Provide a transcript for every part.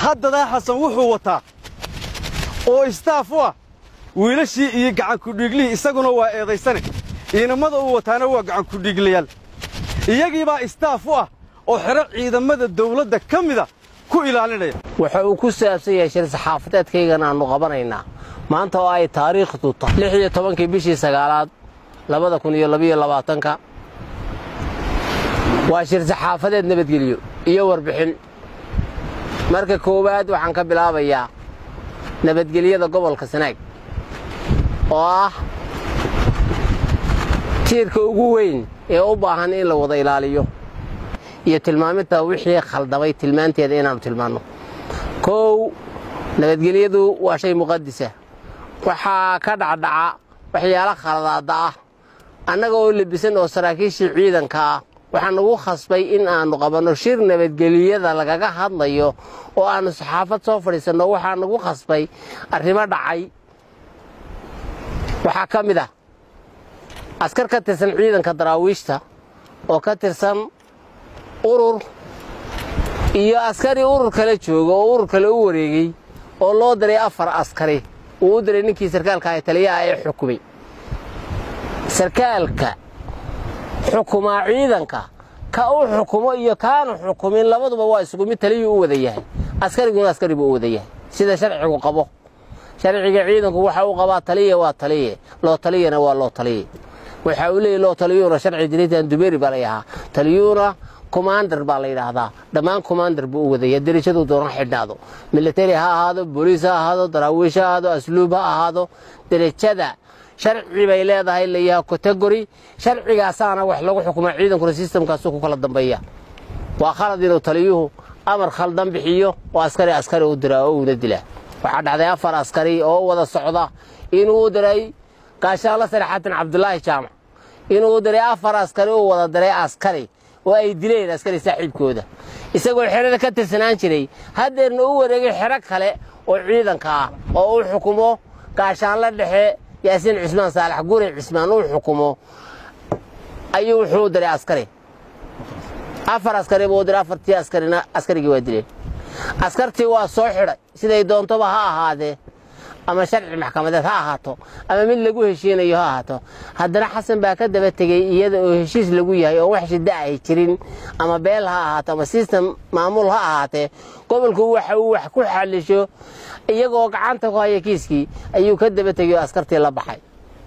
haddadaa xasan wuxuu wataa oo istaaf u ah wiilashii iyo gacankudhiiglihii isaguna waa eedaysane ciidamada uu wataana waa gacankudhiiglayaal iyagiibaa istaaf u ah oo xero ciidamada dawladda ka mida ku ilaalinaya waxa uu ku saabsan yahay shir saxaafadeedkaygan aannu qabanaynaa maanta oo ay taariikhdu tahay lix iyo tobankii bishii sagaalaad labada kun iyo labiyo labaatanka waa shir saxaafadeed nabadgelyo iyo warbixin marka koowaad waxaan ka bilaabayaa nabadgelyada gobolka sanaag oo ah tiirka ugu weyn ee u baahan in la wada ilaaliyo iyo tilmaaminta wixii khaldamay tilmaanteeda inaannu tilmaanno kow nabadgelyadu waa shay muqadisa waxaa ka dhacdhaca waxyaalo khaladaadda ah annaga oo lebisan oo saraakiishii ciidanka ah waxaa nagu khasbay in aannu qabanno shir nabadgelyada lagaga hadlayo oo aannu saxaafad soo fadhiisanno waxaa nagu khasbay arrimo dhacay waxaa ka mid ah askar ka tirsan ciidanka daraawiishta oo ka tirsan urur iyo askari urur kale jooga oo urur kale u wareegey oo loo diray afar askari uu u diray ninkii sarkaalka ah taliyaha ee xukumay sarkaalka xukumaa ciidanka ka u xukumo iyo kaanu xukumin labaduba waa isugu mid taliyuu u wada yahay askariguna askari buu u wada yahay sida sharcigu qabo sharciga ciidanku waxa uu qabaa taliya waa taliye loo taliyana waa loo taliye waxa uu leeyahy loo taliyuuna sharci diriitan dubeeri baa la ahaa taliyuuna komandar baa la yidhaahdaa dhammaan komandar buu u wadaya derajaduu doona xidhnaado militari ha ahaado booliis ha ahaado daraawiish ha ahaado asluub ha ahaado derajada sharci bay leedahay layaha kategori sharcigaasaana wax lagu xukuma ciidankuna sistamkaasu ku kala dambeeya waa khalad inuu taliyuhu amar khaldan bixiyo oo askari askari u diraa oo uuna dilaa waxaa dhacday afar askari oo wada socda inuu u diray gaashaanla sare xasan cabdulaahi jaamac inuu u diray afar askari u wada diray askari oo ay dileen askari saaxiibkooda isagoo xerada ka tirsanaan jiray haddeerna u wareegay xero kale oo ciidanka ah oo u xukumo gaashaanla dhexe yaasiin cismaan saalax guri cismaan uu xukumo ayuu wuxuu u diray askari afar askari buu u diray afartii askarina askarigii waa dileen askartii waa soo xidhay siday doontoba ha ahaadee ama sharci maxkamadeed ha ahaato ama mid lagu heshiinayo ha ahaato haddana xasan baa ka daba tegey iyada oo heshiis lagu yahay oo wax shida ahay jirin ama beel ha ahaato ama sistem maamul ha ahaatee gobolku waxa uu wax ku xalisho iyagoo gacanta ku haya kiiskii ayuu ka daba tegey oo askartii la baxay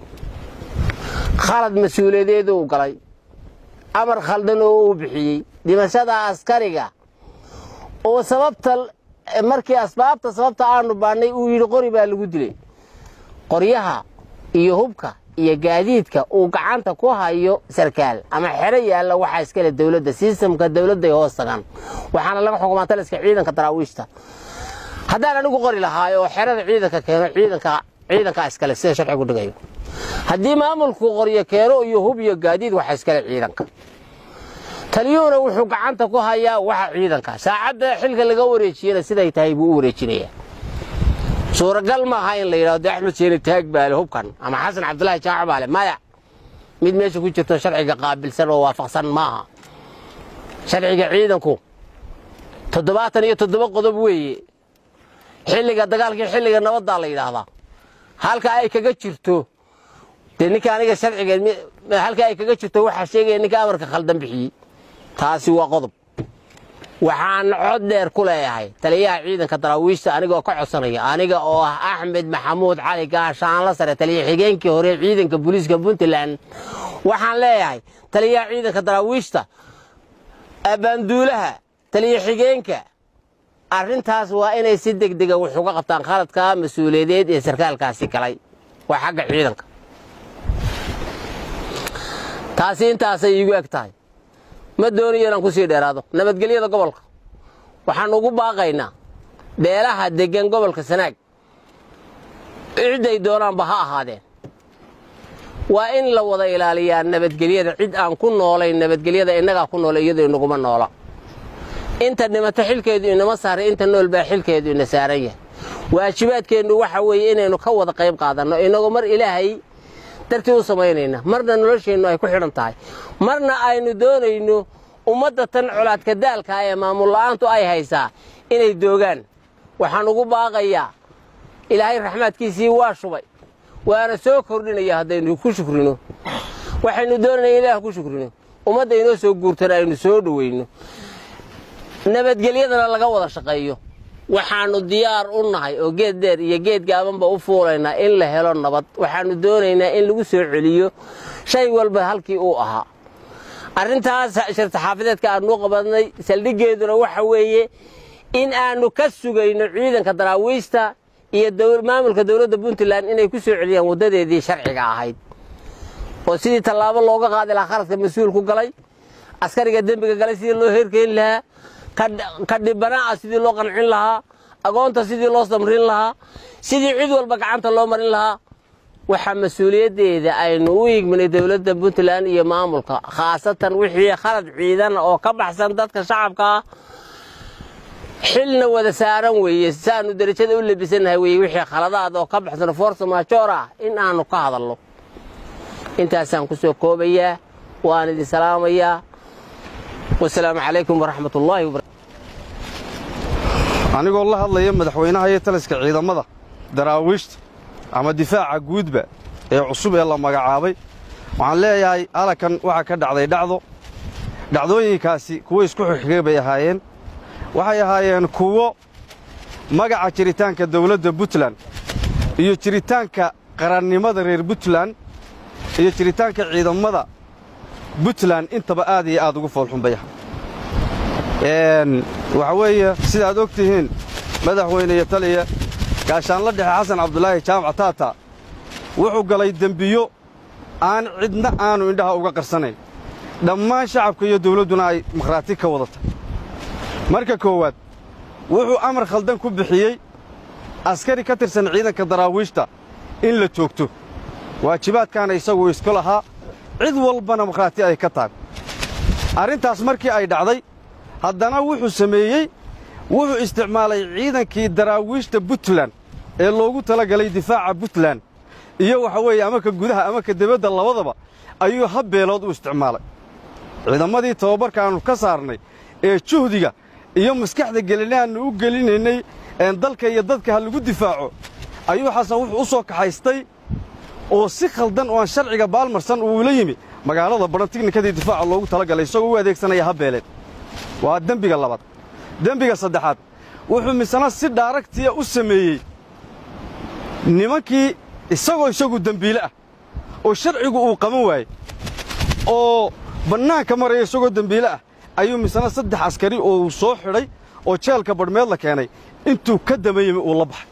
khalad mas-uuliyadeeduu galay amar khaldan oo uu bixiyey dhimashada askariga oo sababta markii asbaabta sababta aanu baannay uu yidhi qori baa lagu dilay qoryaha iyo hubka iyo gaadiidka uu gacanta ku hayo sarkaal ama xero yaalla waxaa iskale dowladda sistamka dowladday hoos tagaan waxaana laga xukumaa taliska ciidanka daraawiishta haddaan anigu qori lahaayo oo xerada ciidanka keeno ciidankaa iskale sida sharcigu dhigayo haddii maamulku qoryo keeno iyo hub iyo gaadiid waxaa iskale ciidanka taliyuhuna wuxuu gacanta ku hayaa waxa ciidanka saacadda xilka laga wareejiyana siday tahay buu u wareejinayaa suuragal maaha in la yidhahdo axmed sheeni taag baale hubkan ama xasan cabdulaahi jaaco baale maya mid meesha ku jirto sharciga qaabilsan oo waafaqsan maaha sharciga ciidanku toddobaatan iyo toddoba qodob weeye xilliga dagaalkii xilliga nabaddaa la yidhaahdaa halka ay kaga jirto dee ninka aniga sharciga halka ay kaga jirto waxaa sheegaya ninka amarka khaldan bixiyey taasi waa qodob waxaan cod dheer ku leeyahay taliyaha ciidanka daraawiishta anigoo ka codsanaya aniga oo ah axmed maxamuud cali gaashaanla sare taliya xigeenkii hore ciidanka booliiska puntland waxaan leeyahay taliyaha ciidanka daraawiishta abaanduulaha taliya xigeenka arrintaas waa inay si degdega wax uga qabtaan khaladka mas-uuliyadeed ee sarkaalkaasi galay waa xagga ciidanka taasi intaasay iigu eg tahay ma doonayo inaan ku sii dheeraado nabadgelyada gobolka waxaan ugu baaqaynaa beelaha deggan gobolka sanaag cidday doonaanba ha ahaadeen waa in la wada ilaaliyaa nabadgelyada cid aan ku noolayn nabadgelyada innagaa ku noola iyadoo inaguma noola inta dhimato xilkeedu inama saaray inta nool baa xilkeedu ina saaran yahay waajibaadkeennu waxa weeye inaynu ka wada qayb qaadanno inagoo mar ilaahay dartii u samaynayna marna nolosheennu ay ku xidhan tahay marna aynu doonayno ummadda tan colaadka daalka ee maamul la'aantu ay haysaa inay doogaan waxaan ugu baaqayaa ilaahay raxmaadkiisii waa shubay waana soo kordhinaya haddaynu ku shukrino waxaynu doonanaya ilaah ku shukrino ummadda inoo soo guurtana aynu soo dhowayno nabadgelyadana laga wada shaqeeyo waxaannu diyaar u nahay oo geed dheer iyo geed gaabanba u fuulaynaa in la helo nabad waxaannu doonaynaa in lagu soo celiyo shay walba halkii uu ahaa arrintaas shirtaxaafadeedka aannu qabadnay saldhiggeeduna waxa weeye in aannu ka sugayno ciidanka daraawiista iyo maamulka dowladda puntland inay ku soo celiyaan waddadeedii sharciga ahayd oo sidii tallaabo looga qaadi lahaa khaladka mas-uulku galay askariga dembiga galay sidii loo heerkeyn lahaa ka dhibanaa sidii loo qancin lahaa agoonta sidii loo samrin lahaa sidii cid walba gacanta loo marin lahaa waxaa mas-uuliyaddeeda aynu u igminay dowladda puntland iyo maamulka khaasatan wixii khalad ciidana oo ka baxsan dadka shacabka ah xilna wada saaran weeye saanu derajada u labisanahay weye wixii khaladaad oo ka baxsan force majoor ah in aanu ka hadalno intaasaan ku soo koobayaa waan idin salaamayaa wasalaamu calaykum waraxmat ullaahi wabarakatu anigoo la hadlaya madaxweynaha iyo taliska ciidamada daraawiishta ama difaaca guudba ee cusub ee la magacaabay waxaan leeyahay halakan waxaa ka dhacday dhacdo dhacdooyinkaasi kuwo isku xigxigay bay ahaayeen waxay ahaayeen kuwo magaca jiritaanka dawladda puntland iyo jiritaanka qarannimada reer puntland iyo jiritaanka ciidamada puntland intaba aad iyo aad ugu foolxunbaya waxa weeye sidaad og tihiin madaxweyne iyo taliya gaashaanla dhexe xasan cabdulaahi jaamac taata wuxuu galay dembiyo aan cidna aanu indhaha uga qarsanayn dhammaan shacabka iyo dawladduna ay makhraati ka wadata marka koowaad wuxuu amar khaldan ku bixiyey askari ka tirsan ciidanka daraawiishta in la joogto waajibaadkaana isagu isku lahaa cid walbana makhraati ay ka tahay arrintaas markii ay dhacday haddana wuxuu sameeyey wuxuu isticmaalay ciidankii daraawiishta puntland ee loogu talagalay difaaca puntland iyo waxa weeye ama ka gudaha ama ka debadda labadaba ayuu habbeelood u isticmaalay ciidamadii tababarkaannu ka saarnay ee juhdiga iyo maskaxda gelinaannu u gelinaynay dalka iyo dadka ha lagu difaaco ayuu xasan wuxuu u soo kaxaystay oo si khaldan oo aan sharciga baalmarsan uula yimi magaalada badhan tiknikadii difaaca loogu talagalay isagoo u adeegsanaya habbeeleed waa dembiga labaad dembiga saddexaad wuxuu misana si dhaaragtiya u sameeyey nimankii isagoo isagu dembiile ah oo sharcigu uu qaban waayey oo bannaanka maraya isagoo dembiile ah ayuu misana saddex askari oo uu soo xidhay oo jeelka badhmeed la keenay intuu ka dama yimi uu la baxay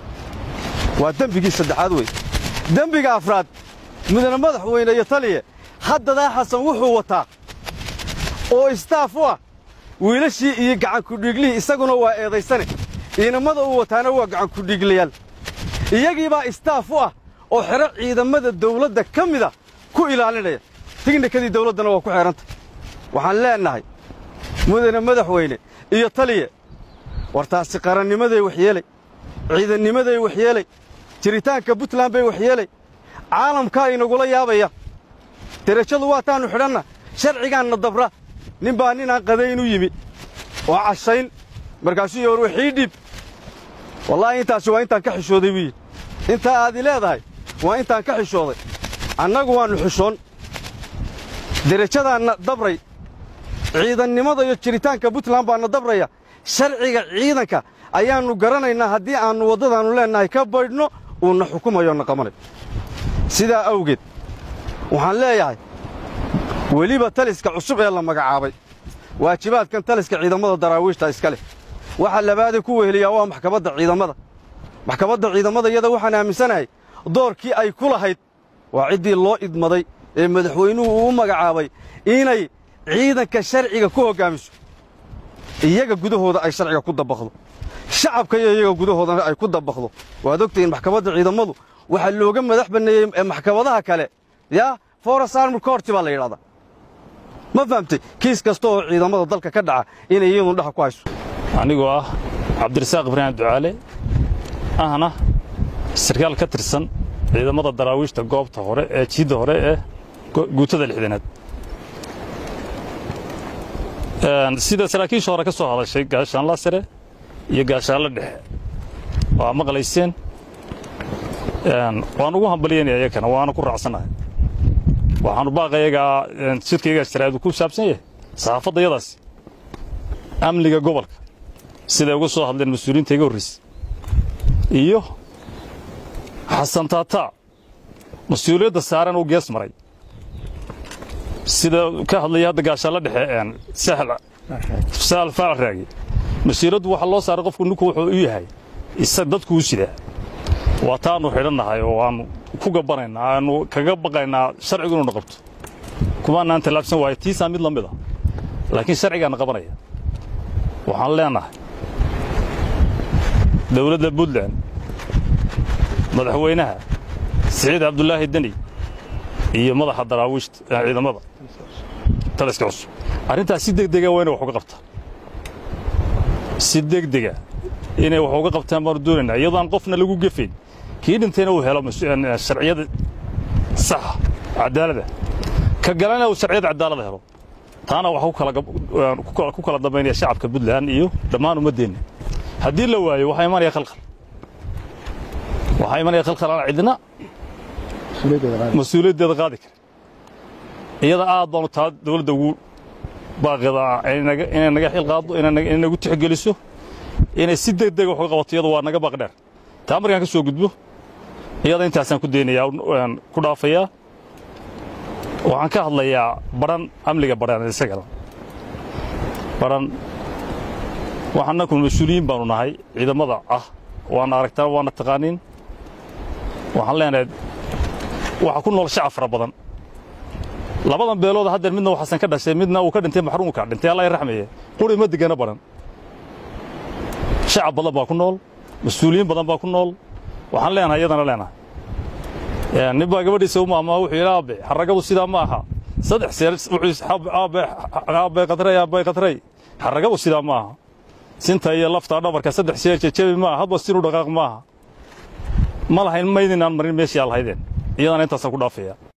waa dembigii saddexaad wey dembiga afraad mudane madaxweyne iyo taliye haddadaa xasan wuxuu wataa oo istaaf u ah wiilashii iyo gacankudhiiglihii isaguna waa eedaysane ciidamada uu wataana waa gacankudhiiglayaal iyagiibaa istaaf u ah oo xero ciidamada dawladda ka mida ku ilaalinaya tignikadii dawladdana waa ku xeehantay waxaan leennahay mudane madaxweyne iyo taliye war taasi qarannimaday waxyeelay ciidannimaday waxyeelay jiritaanka puntland bay waxyeelay caalamkaa inagula yaabaya derajadu waa taannu xidhanna sharcigaanna dabra nin baa ninaan qadayn u yimi oo cashayn markaasuu yowar waxii dhiib wallaahi intaasi waa intaan ka xishooday wiyi intaa aadi leedahay waa intaan ka xishooday annagu waannu xishoon derajadaanna dabray ciidannimada iyo jiritaanka puntland baanna dabraya sharciga ciidanka ayaannu garanaynaa haddii aannu waddadaannu leennahay ka baydhno uuna xukumayo na qabanayo sidaa awgeed waxaan leeyahay weliba taliska cusub ee la magacaabay waajibaadkan taliska ciidamada daraawiishta iska leh waxa labaadee ku weheliyaa waa maxkamadda ciidamada maxkamadda ciidamada iyada waxaan aaminsanahay doorkii ay ku lahayd waa ciddii loo idmaday ee madaxweynuhu uu u magacaabay inay ciidanka sharciga ku hoggaamiso iyaga gudahooda ay sharciga ku dabaqdo shacabka iyo iyaga gudahoodana ay ku dabaqdo waad ogtahiin maxkamadda ciidamadu waxaa looga madax banneeyey maxkamadaha kale yaa foras army coorti baa la yidhahdaa ma fahamtay kiis kasta oo ciidamada dalka ka dhaca inay iyadun dhaha ku hayso anigoo ah cabdirasaaq ibraahim ducaale ahna sarkaal ka tirsan ciidamada daraawiishta goobta hore ee jiidda hore ee guutada lixdanaad sida saraakiisha hore ka soo hadashay gaashaanla sare iyo gaashaallo dhexe waa maqlayseen waan ugu hambalyanaya iyakana waana ku raacsannahay waxaanu baaqayagaa shirkaygaa jaraadu ku saabsan yahay saxaafadda yadaasi amniga gobolka siday uga soo hadleen mas-uuliyiinta iga horraysay iyo xasan taataa mas-uuliyadda saaran uu gees maray sida ka hadlaya hadda gaashaallo dhexe sahal faal raagi mas-uuladdu waxaa loo saaray qofku ninku wuxuu u yahay isa dadku u sidaa waa taanu xidhannahay oo aanu ku gabbanaynaa aanu kaga baqaynaa sharcigu inuuna qabto kumaanaan tallaabsan waayo tiisaa mid la mid a laakiin sharcigaana qabanaya waxaan leenahay dowladda puntland madaxweynaha siciid cabdulaahi deni iyo madaxa daraawiishta ciidamada taliska cusub arrintaas si degdega waa inay wax uga qabtaan si degdega inay wax uga qabtaan baanu doonaynaa iyadoo aan qofna lagu gefayn kii dhintayna uu helo sharciyada saxa cadaalada ka galana uu sharciyada cadaalada helo taana waxaa ku kala dambaynaya shacabka puntland iyo dhammaan ummaddeenna haddii la waayo waxaa imanaya khalkhal waxaa imanaya khalkhal aan cidina mas-uuliyaddeeda qaadi kara iyada aad baanu taa dawladda ugu baaqida inay naga xil qaaddo inay nagu tixgeliso inay si degdega wax uga qabato iyada waa naga baaq dheer taa markaan ka soo gudbo iyada intaasaan ku daynayaa ku dhaafayaa waxaan ka hadlayaa badhan amniga badhan isagana badhan waxaanaku mas-uuliyiin baanu nahay ciidamada ah waana aragtaan waana taqaaniin waxaan leenahay waxaa ku nool shacab fara badan labadan beelood haddeer midna waxaasan ka dhashay midna uu ka dhintay maxruumka dhintay allah raxmeeye quri ma degana badhan shacab badan baa ku nool mas-uuliyiin badan baa ku nool waxaan leenahay iyadana leenahay nin baa gabadhiisa u maamaa wuxuu yidhi aabe xaragadu sidaa ma aha saddex seer wuxuu aabe qatray aabe qatray xaragadu sidaa ma aha sinta iyo lafta dhabarka saddex seer jejebi ma aha hadba sinu dhaqaaq ma aha ma lahayn maydinaan marin meeshii aa lahaydeen iyadana intaasaan ku dhaafaya